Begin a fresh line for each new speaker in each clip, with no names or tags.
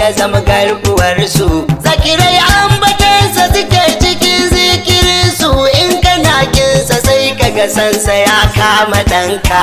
ya zama garkuwarsu zakirai ambatansa suke cikin zikirinsu in kana kinsa sai kaga sansa ya kama ɗanka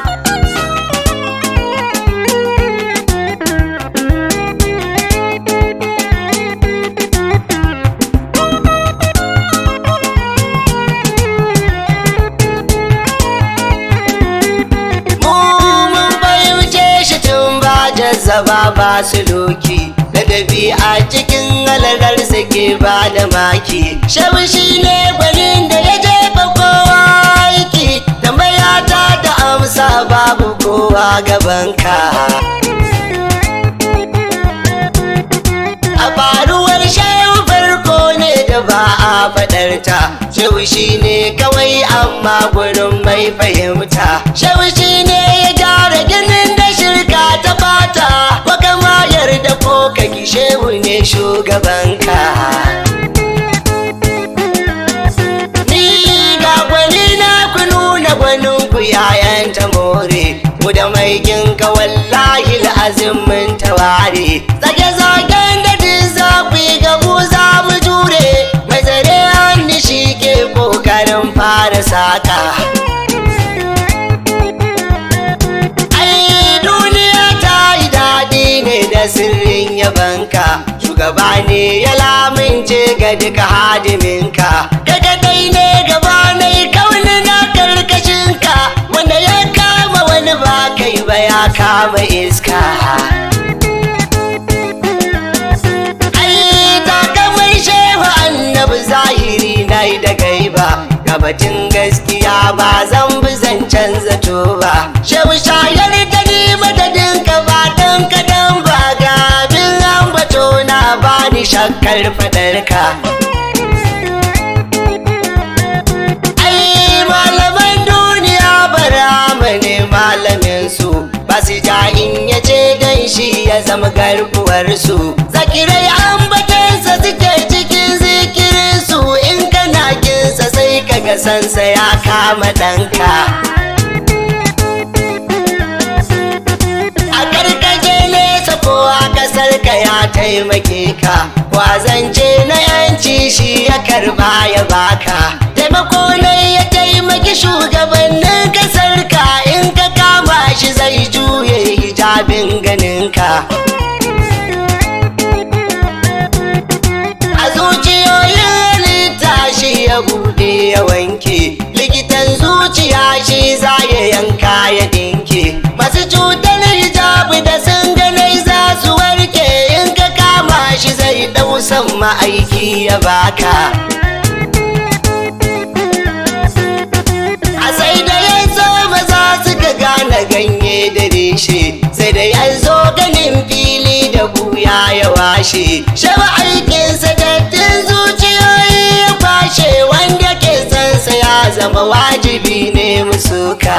mun fahimce shi tun ba jazzaba ba su doki ladabi a cikin alalar ke ba da maki shabu shi ne gwanin da ya jefa kowa aiki tambaya ta da amsa babu kowa gabanka a faruwar shehu farko ne da ba a faɗarta shehu shi ne kawai amma gurin mai fahimta shehu shi ne ya gyara ginin da shirka ta bata ko kama yarda ko kaki shehu ne shugabanka ni ga gwani na ku nuna gwanin ku yayan ta more mu da mai ginka wallahi azim mun taware zage zagen da duk za ku yi gabu za mu jure mai zare hannu shi ke kokarin fara saka ai duniya ta yi daɗi ne da sirrin yabanka shugaba ne ya lamince ga duka hadiminka kaga dai ne gaba na yi kauni na karkashinka wanda ya kama wani ba kai ba ya kama iska ai takamai shehu annabi zahiri na yi da gaiba gabatin gaskiya ba zan bi zancen zato ba shehu shayar da ni madadin ka ba dan kadan ba ga abin ambato na bani shakkar fadarka ai malaman duniya bara ne malamin su ba su ja in ya ce dan shi ya zama garkuwar su zakirai ambatansa suke cikin zikirin su in kana kinsa sai kaga sansa ya kama ɗanka a karkaje nesa ko a kasar ka ya taimake ka kwazance na yanci shi ya karba ya baka taimako ne ya taimaki shugabannin kasar ka in ka kama shi zai juye hijabin ganinka a zuciyoyin halitta shi ya bude ya wanke likitan zuciya shi za ya yanka ya dinke masu cutar hijabi da sun ganai za su warke in ka kama shi zai dausan ma'aiki ya baka a sai da ya zo maza suka gane ganye da reshe sai da ya zo ganin fili da buya ya washe shaba aikinsa dattin zuciyoyi ya kwashe wanda ke sansa ya zama wajibi ne musuka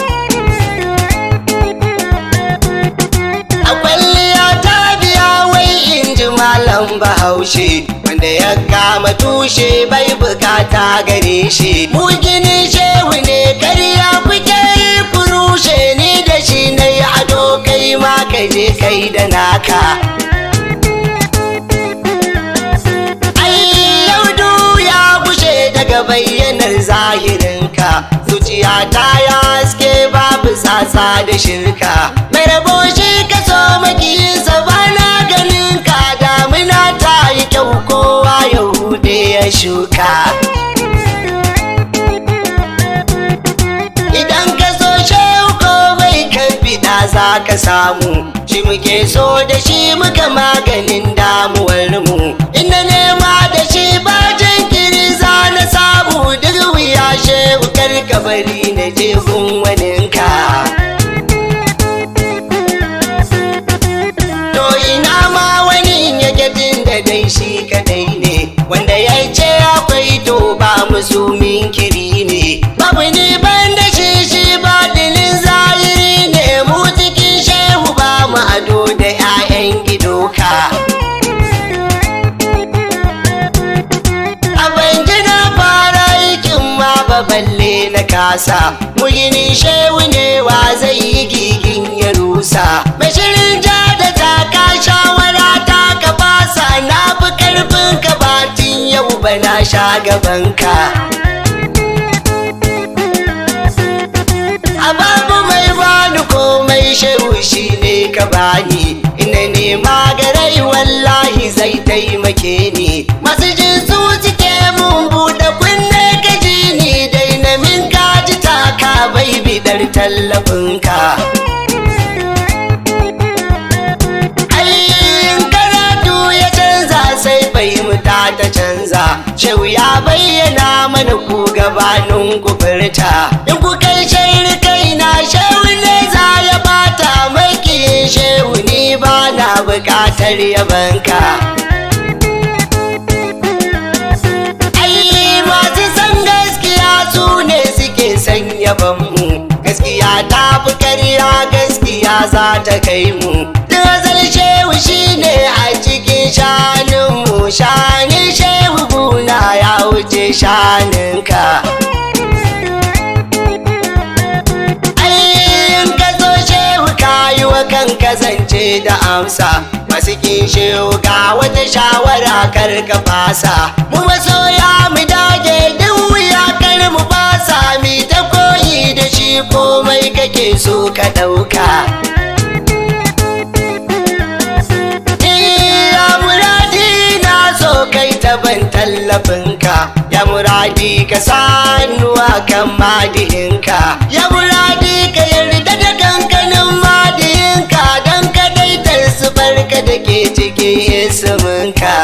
a kwalliya ta biya wai in ji malam bahaushe wanda ya kama tushe bai bukata gare shi mu ginin shehu ne karya kuke yi kurushe ni da shi na yi ado kai ma ka je kai da naka ai yaudu ya gushe daga bayyanar zahirinka zuciya ta ya haske babu sasa da shirka mai rabo shi ka so makiyinsa ba na ganin ka damina ta yi kyau kowa yahude ya shuka idan ka so shehu komai kan fida za ka samu shi muke so da shi muka maganin damuwar mu inda nema da shi ba jinkiri za na samu duk wuya shehu karka bari na je gun waninka to ina ma wani yake jin da dai shi kadai ne wanda ya ce akwai to ba musu minkiri ne babu ni ban da shi shi ba dilin zahiri ne mu cikin shehu ba mu ado da 'ya'yan gidoka a ban ji na fara aikin ma ba balle na kasa mu gini shehu ne wa zai yi gigin ya rusa mai shirin ja da taka shawara ta na fi karfin ka batin yau ba na sha gaban ka a babu mai bani komai shehu shi ne ka bani ina nema garai wallahi zai taimake ni masu jin su cike mun buɗe kunne ka ji ni dai na min kaji taka bai bidar tallafinka Ai, karatu ya canza sai fahimta ta canza shehu ya bayyana mana ku gabanin ku furta in ku kai shairu kai na shehu ne za ya bata maki shehu ni ba na bukatar yabanka ai masu san gaskiya su ne suke san yabanmu gaskiya ta fi karya gaskiya za ta kai mu Dazal shehu shine a cikin shaninmu shanin shehu guna ya wuce shaninka Ai, ka zo shehu kayi wa kanka zance da amsa masu kin shehu ga wata shawara kar ka fasa mu masoya mu dage duk wuya kar mu fasa mi ta koyi da shi komai kake so ka ɗauka Ya muradi na so kai taban tallafinka Ya muradi ka sanuwa kan madihinka Ya muradi ka yarda da kankanin madihinka Don kadaitar su barka da ke cikin isminka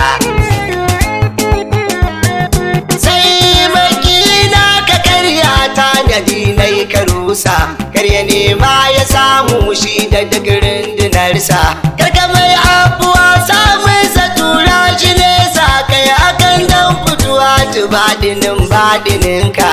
sai makina ka karya ta gadi na yi karusa karya nema ya samu shi da digirin dinarsa karka mai abuwa samun sa tura shi nesa kai akan dan fituwa tu badinin badininka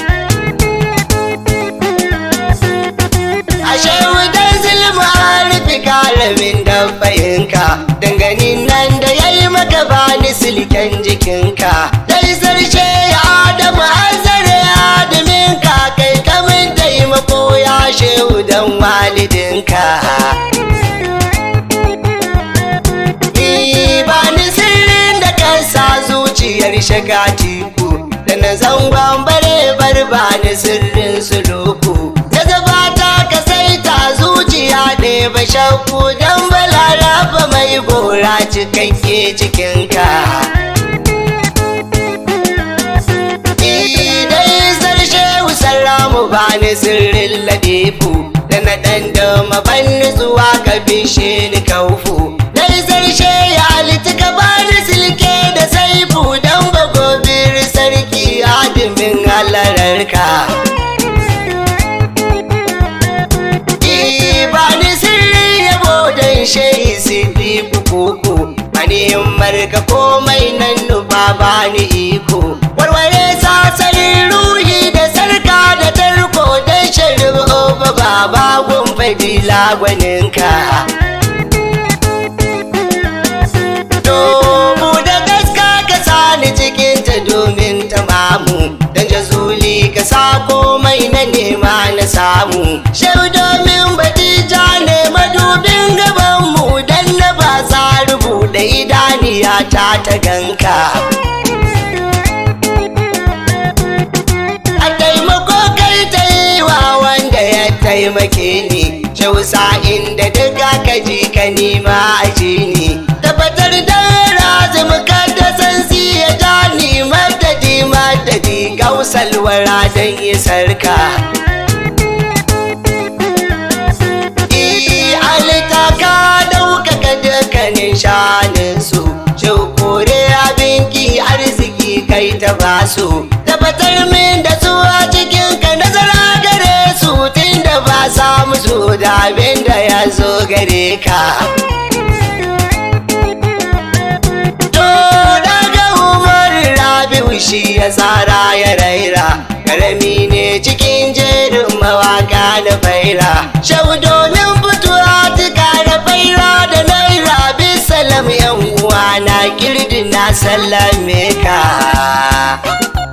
ashe wudan zulma rufi kalamin dabbayinka danganin nan da ya yi maka bani silken jikinka dai zarce ya adamu azare adaminka kai kamun taimako ya shehu dan walidinka Ni ba ni sirrin da kansa zuciyar shiga tiku da na zangon bare bar ba ni sirrin suluku da zabata ka saita zuciya ne ba shakku don balaraba mai gora cikakke cikinka dai sarshe salamu ba ni sirrin ladifu da na ɗan dama ban zuwa ka bishe ni kaufu dai sarshe ya halitta ka ba ni silke da saifu don bagobir sarki adimin halararka ba ni sirri yabo don shehi sirri kuku mani marka komai nan nufa ba ni iko warware sasarin ruhi da sarka da tarko don sharif oba baba gun fadila gwaninka Domin da gaska ka sani cikin ta domin tamamu Dan jazuli ka sa komai na nema na samu Shau domin batija ne madubin gabanmu Dan na ba sa rubuɗe idaniya ta ta ganka A taimako kai ta yi wa wanda ya taimake ni Shau sa'in da duka ka ji ka nima a ji ni tabbatar da razum kada san siya jani madadi madadi gausalwara don yi sarka alita ka ɗaukaka dukkanin shaninsu kore abinki arziki kai ta basu tabbatar min da su a cikin ka nazara gare su tun da ba sa musu da abin da ya zo gare ka To daga Umar Rabi'u shi ya tsara ya raira Karami ne cikin jerin mawaka da faira Shau domin fituwa tuka da faira da naira bisalam yan uwa na kirdi na sallame ka